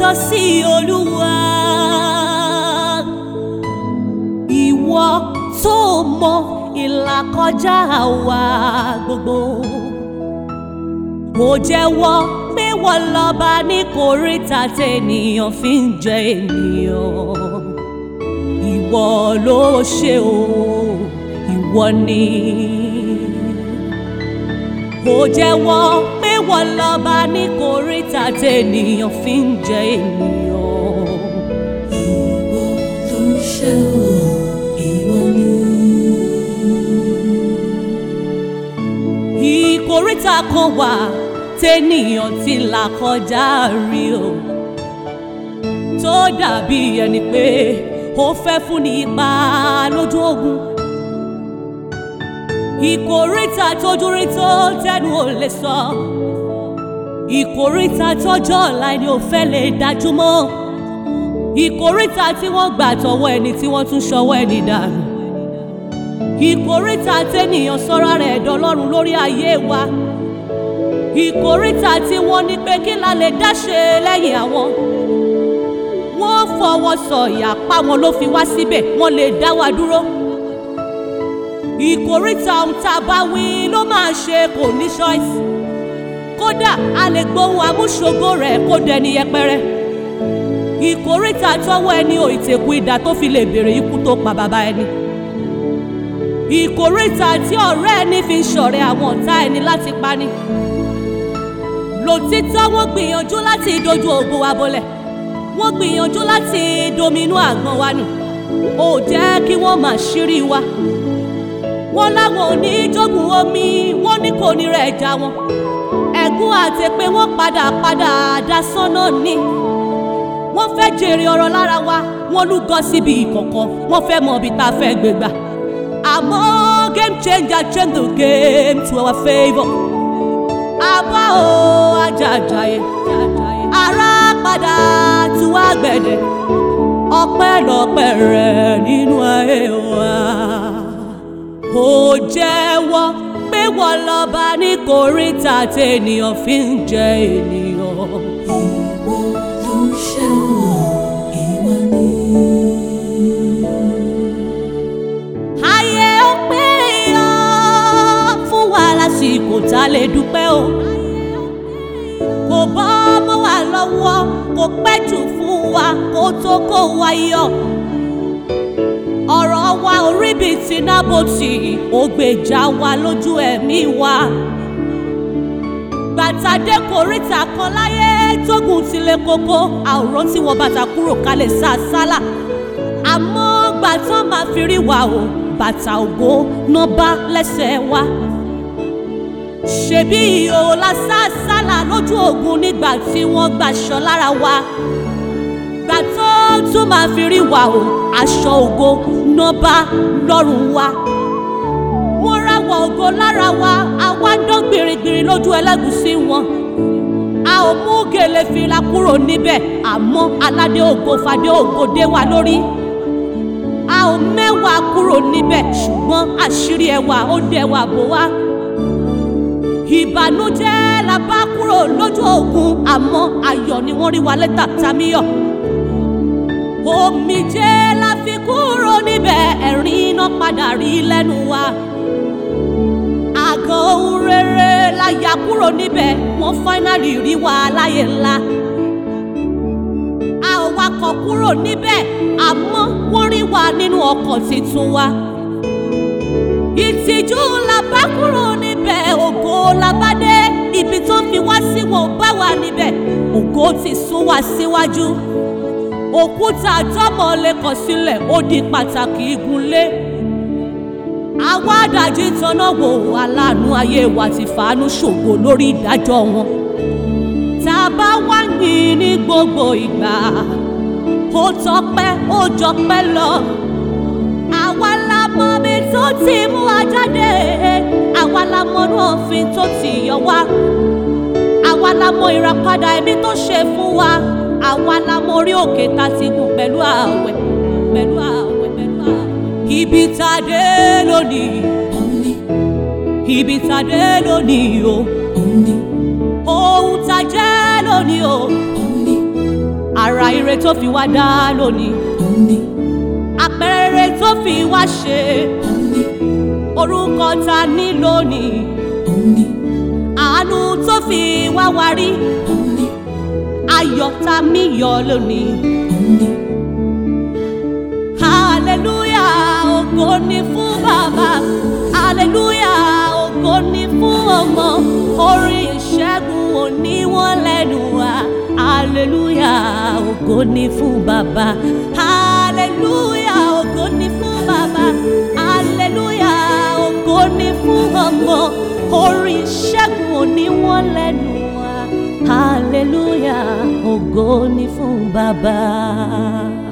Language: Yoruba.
sọ sí olúwa ìwọ tó mọ ìlàkọjá wa gbogbo ó jẹ́wọ́ pé wọ́n lọ́ba ní kòríta tènìyàn fi ń jẹ ènìyàn ìwọ ló ṣe o ìwọ ni ó jẹ́wọ́ pé wọ́n lọ́ba ní kòríta tènìyàn fi ń jẹ ènìyàn. Ìwọ ló ṣe o, ìwọ ni. ìkóríta kan wà tẹ́nìyàn ti là kọjá rí o tó dàbí ẹni pé ó fẹ́ fún ní ipa lójú ogun ìkóríta tójú rí tó tẹnu ò lè sọ ìkóríta tọjọ́ ọ̀la ni ò fẹ́ lè dájú mọ́ ìkóríta tí wọ́n gbà tọwọ́ ẹni tí wọ́n tún ṣọwọ́ ẹni dànù ìkóríta tẹ́nìyàn sọ́ra rẹ̀ dọlọ́run lórí ayé wa ìkóríta tí wọ́n ní pé kí la lè dáṣe lẹ́yìn àwọn wọ́n fọwọ́ sọ̀yà pa wọn ló fi wá síbẹ̀ wọ́n lè dá wa dúró ìkóríta ohun tá a bá wí ló máa ṣe kò ní choice kódà a lè gbóhùn amúṣogbo rẹ̀ kó dẹni yẹpẹrẹ ìkóríta tọwọ́ ẹni ò ìtẹ̀kù idà tó fi lè béèrè ikú tó pa bàbá ẹni ìkóríta tí ọ̀rẹ́ ẹni fi ń ṣọ̀rẹ́ àwọn ọ̀tá ẹni láti pani lòtítọ́ wọ́n gbìyànjú láti dojú ògo wa bolẹ̀ wọ́n gbìyànjú láti dominú àgbọn wa nù ó jẹ́ kí wọ́n máa ṣírí wa wọ́n láwọn ò ní jogun omi wọ́n ní kò ní rẹ̀ já wọn ẹ̀gún àti pé wọ́n padà padà dasán náà ní wọ́n fẹ́ jèrè ọ̀rọ̀ lára wa wọ́n lúgọ síbi ìkọ̀kọ̀ wọ́n fẹ́ mọ ibi tá a fẹ́ gbégbà àmọ́ game changer change the game to our favour. àbá o ajajaye ara padà tú àgbẹ̀dẹ̀ ọpẹ́lọpẹ́ rẹ̀ nínú ayé wa. ó jẹ́wọ́ pé wọ́n lọ́ba ní kòríta tènìyàn fi ń jẹ ènìyàn. Ìwọ ló ṣe o, ìwọ ni. ayé ó pé yọ fún wa lásìkò tá a lè dúpẹ́ o kò bọ́ mọ́ wa lọ́wọ́ kò pẹ́ jù fún wa kó tó kó wa yọ ọ̀rọ̀ wa orí bíi ti nábòtì ó gbèjà wa lójú ẹ̀mí wa gbàtàdé kòríta kan láyé tógun tilẹ̀ kókó àwòrán tí wọ́n bàtà kúrò kalẹ̀ sá sálà àmọ́ gbàtàn máa fi rí wa o bàtà ògo náà bá lẹ́sẹ̀ wa ṣebí ìhòòhò la sá sálà lójú ogun nígbà tí wọ́n gbàṣọ lára wa gbà tó tún máa fi rí wa o aṣọ ògo náà bá lọ́rùn wa wọ́n ráwọ̀ ògo lára wa àwa dán gbìrìgbìrì lójú ẹlẹ́gùsí wọn a ò mú gèlè fìlà kúrò níbẹ̀ àmọ́ aládé ògo fadé ògo dé wa lórí a ò mẹ́wàá kúrò níbẹ̀ ṣùgbọ́n àṣírí ẹwà ó dẹwà bò wá ìbànújẹ́ la bá kúrò lójú ogun àmọ́ ayọ̀ ni wọ́n rí wa lẹ́tà tamíyọ̀ omijé la fi kúrò níbẹ̀ ẹ̀rín iná padà rí lẹ́nu wa àgọ́ ohun rere la yà kúrò níbẹ̀ wọ́n fáínàlì rí wa láyé ńlá a ò wakọ̀ kúrò níbẹ̀ àmọ́ wọ́n rí wa nínú ọkọ̀ tuntun wa ìtìjú la bá kúrò níbẹ̀ ògo la bá dé ibi tó fi wá sí wọn ò bá wa níbẹ̀ ògo ti sún wa síwájú òkúta àtọmọ lè kọ sílẹ̀ ó di pàtàkì igunlé àwa àdàjì tanná wò aláàánú ayé wa ti fàánú ṣògo lórí ìdájọ́ wọn tá a bá wá yìn ní gbogbo ìgbà ó tọpẹ́ ó jọpẹ́ lọ àwa la mọ mi tó ti mú wa jáde àwa la mọ inú òfin tó ti yọ wá àwa la mọ ìràpadà ẹ̀mí tó ṣe fún wa àwa la mọ orí òkè tá a ti gùn pẹ̀lú ààwẹ̀ pẹ̀lú ààwẹ̀ pẹ̀lú ààwẹ̀. ibi tá a dé lónìí Òun ni, ibi tá a dé lónìí o òun ni, ohun tá a jẹ́ lónìí o òun ni, ara ire tó fi wá dá lónìí òun ni àpẹẹrẹ tó fi wá ṣe òun ni orúkọ ta ní lónìí òun ni àánú tó fi wá wá rí òun ni ayọ̀ tá mí yọ lónìí. òun ni hallelujah ògo ni fún bàbá hallelujah ògo ni fún ọmọ orin ìṣẹ́gun òní wọn lẹ́nu wa hallelujah ògo ni fún bàbá hallelujah ògo ni fún bàbá hallelujah ògo ni fún ọmọ orin ìṣẹ́gun òní wọn lẹ́nu wa hallelujah ògo ni fún bàbá.